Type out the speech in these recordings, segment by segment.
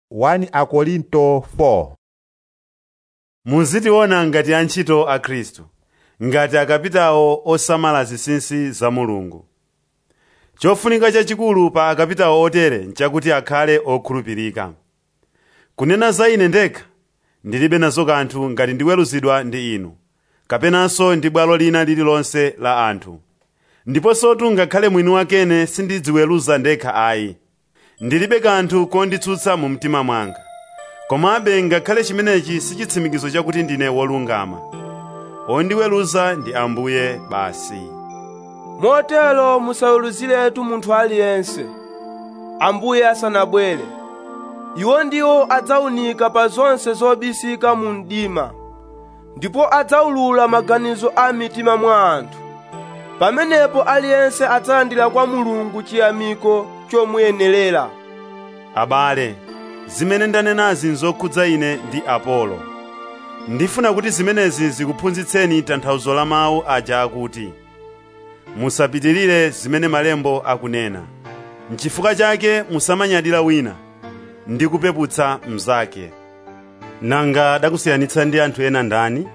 1 Akorinto 4 muzitiona ngati antchito a khristu ngati akapitawo osamala zinsinsi za mulungu chofunika chachikulu pa akapitawo otere nchakuti akhale okhulupirika kunena za ine ndekha ndilibe nazo kanthu ngati ndiweruzidwa ndi inu kapenanso ndi bwalo lina lililonse la anthu ndiponsotu ngakhale mwini wakene sindidziweruza ndekha ayi ndilibe kanthu konditsutsa mu mtima mwanga komabe ngakhale chimenechi si chitsimikizo chakuti ndine wolungama ondiweruza ndi ambuye basi motero musaweruziretu munthu aliyense ambuye asanabwere iwo ndiwo adzawunika pa zonse zobisika mu mdima ndipo adzawulula maganizo a mitima mwa anthu pamenepo aliyense adzalandira kwa mulungu chiyamiko chomuyenerera abale zimene ndanenazi nzokhudza ine ndi apolo ndifuna kuti zimenezi zikuphunzitseni tanthauzo la mawu aja akuti musapitirire zimene malembo akunena nchifukwa chake musamanyadira wina ndi kupeputsa mnzake nanga dakusiyanitsa ndi anthu ena ndani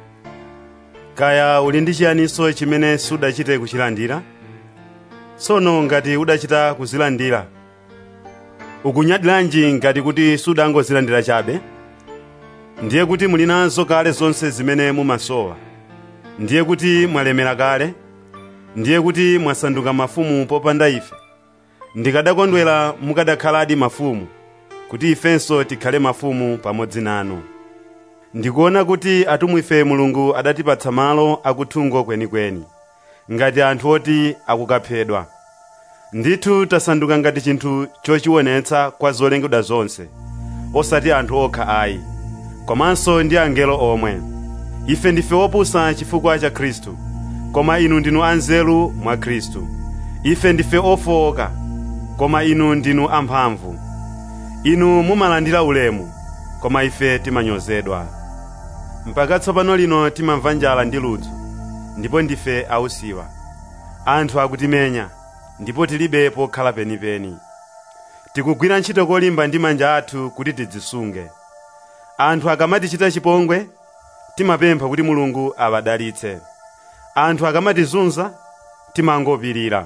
kaya uli ndi chiyaniso chimene sudachite kuchilandira tsono ngati udachita kuzilandira ukunyadiranji ngati kuti sudangozilandira chabe ndiye kuti muli nazo kale zonse zimene mumasowa ndiye kuti mwalemera kale ndiye kuti mwasanduka mafumu popanda ife ndikadakondwera mukadakhaladi mafumu kuti ifenso tikhale mafumu pamodzi nanu ndikuona kuti atumwi ife mulungu adatipatsa malo akuthungo kwenikweni ngati anthu oti akukaphedwa ndithu tasanduka ngati chinthu chochionetsa kwa zolengedwa zonse osati anthu okha ayi komanso ndi angelo omwe ife ndife opusa chifukwa cha khristu koma inu ndinu anzeru mwa khristu ife ndife ofowoka koma inu ndinu amphamvu inu mumalandira ulemu koma ife timanyozedwa mpaka tsopano lino timamva njala ndi ludzu ndipo ndife ausiwa anthu akutimenya ndipo tilibe pokhala penipeni tikugwira ntchito kolimba ndi manja athu kuti tidzisunge anthu akamatichita chipongwe timapempha kuti mulungu awadalitse anthu akamatizunza timangopirira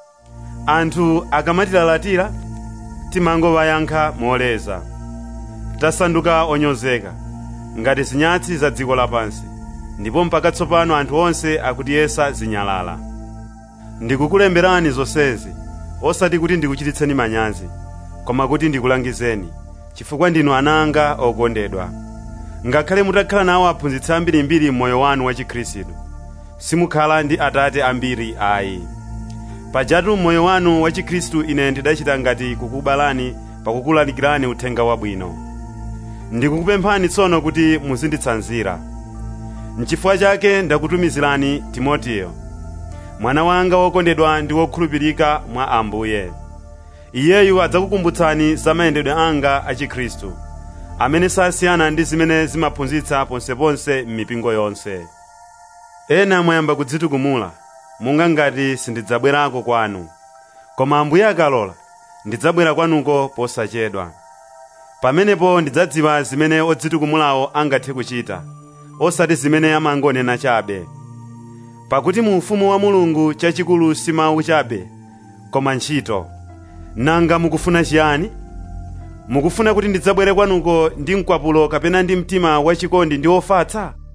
anthu akamatilalatira timangowayankha moleza tasanduka onyozeka ngati zinyatsi za dziko lapansi ndipo mpaka tsopano anthu onse akutiyesa zinyalala ndikukulemberani zonsezi osati kuti ndikuchititseni manyazi koma kuti ndikulangizeni chifukwa ndinu ana anga okondedwa ngakhale mutakhala nawo aphunzitsi ambirimbiri m'moyo wanu wa chikhristu simukhala ndi atate ambiri ayi pajatu m'moyo wanu wa chikhristu ine ndidachita ngati kukubalani pakukulalikirani uthenga wabwino ndikukupemphani tsono kuti muzinditsanzira n'chifukwa chake ndakutumizirani timoteyo mwana wanga wokondedwa ndi wokhulupirika mwa ambuye iyeyu adzakukumbutsani za mayendedwe anga a chikhristu amene sasiyana ndi zimene zimaphunzitsa ponseponse m'mipingo yonse ena mwayamba kudzitukumula monga ngati sindidzabwerako kwanu koma ambuye akalola ndidzabwera kwanuko posachedwa pamenepo ndidzadziwa zimene odzitukumulawo angathe kuchita osati zimene amangonena chabe pakuti mu ufumu wa mulungu chachikulu si mawu chabe koma ntchito nanga mukufuna chiyani mukufuna kuti ndidzabwere kwanuko ndi mkwapulo kapena ndi mtima wachikondi ndi ofatsa